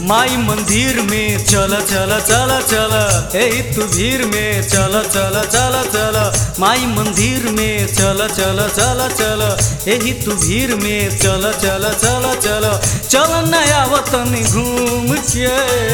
माई मंदिर में चल चल चल चल ए तू भीड़ में चल चल चल चल माई मंदिर में चल चल चल चल एही तू भीड़ में चल चल चल चल चल नया वतन घूम के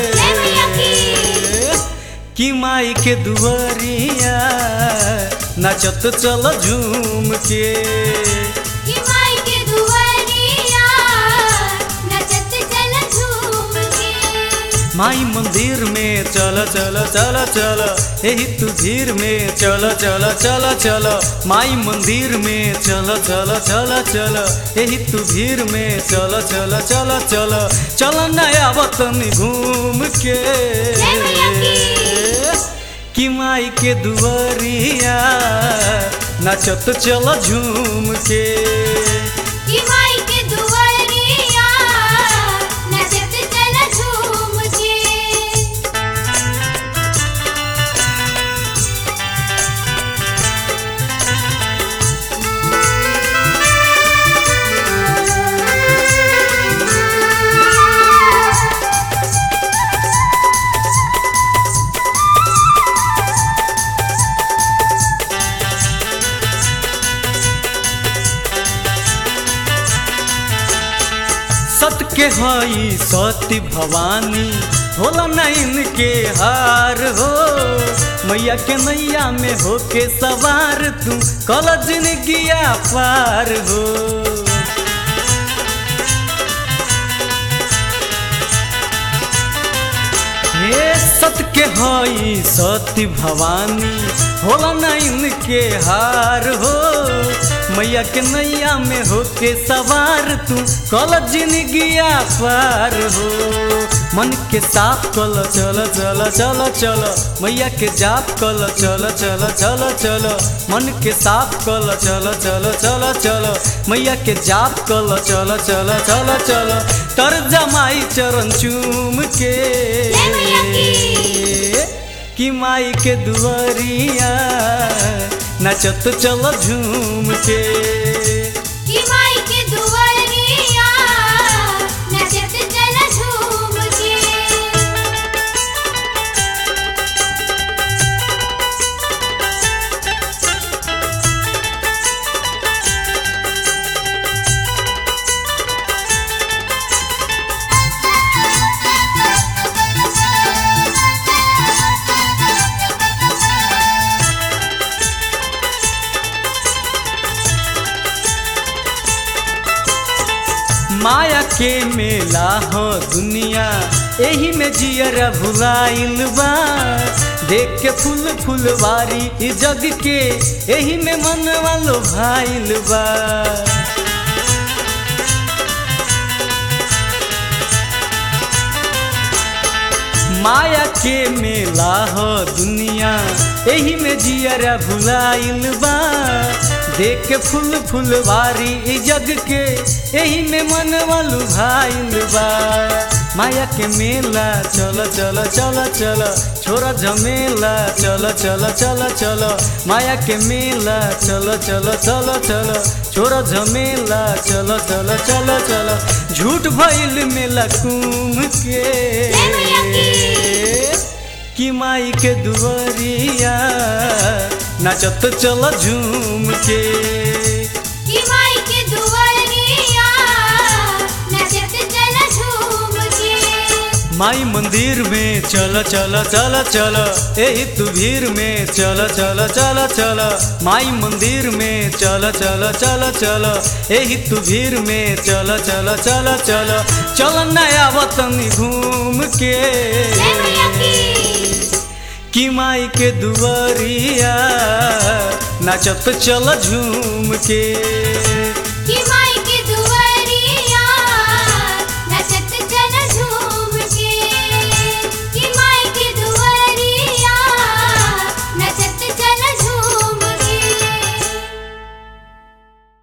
कि माई के दुआरिया नाचत चल झूम के कि माई के दुआरिया नचत चल झूम के माई मंदिर में चल चल चल चल एही तू भीड़ में चल चल चल चल माई मंदिर में चल चल चल चल एही तू भीड़ में चल चल चल चल चल नया वतन घूम के जय मैया की। कि माई के दुआरिया नाचत चल झूम के कि माई के दुआरिया नचत चल झूम के सत के हई सती भवानी होला नैन के हार हो मैया के नैया में होके सवार तू कल जिंदगिया पार हो हे सत के हई सती भवानी होला नैन के हार हो मैया के नैया में होके सवार तू कल जिंदगिया पार हो मन के साफ कल चल चल चल चल मैया के जाप कल चल चल चल चल मन के साफ कल चल चल चल चल मैया के जाप कल चल चल चल चल तर जमाई चरण चूम के जय मैया की। कि माई के दुआरिया नचत चल झूम के कि माई के दुआरिया नचत चल झूम के माया के मेला हो दुनिया एही में जियरा भुलाइल बा देख के फूल फुलवारी ई जग के एही में मन वालो भाइल बा माया के मेला हो दुनिया एही में जियरा भुलाइल बा देख के फूल फुलवारी ई जग के एही में मन वालू भाइल बा माया के मेला चल चल चल चल छोरा झमेला चल चल चल चल माया के मेला चल चल चल चल छोरा झमेला चल चल चल चल झूठ भइल मेला कुम के जय मैया की। कि माई के दुआरिया नाचत चल झूम के कि माई के दुआरिया नचत चल झूम के माई मंदिर में चल चल चल चल एही तू भीड़ में चल चल चल चल माई मंदिर में चल चल चल चल एही तू भीड़ में चल चल चल चल चल नया वतन घूम के जय मैया की। कि माई के दुआरिया नाचत चल झूम के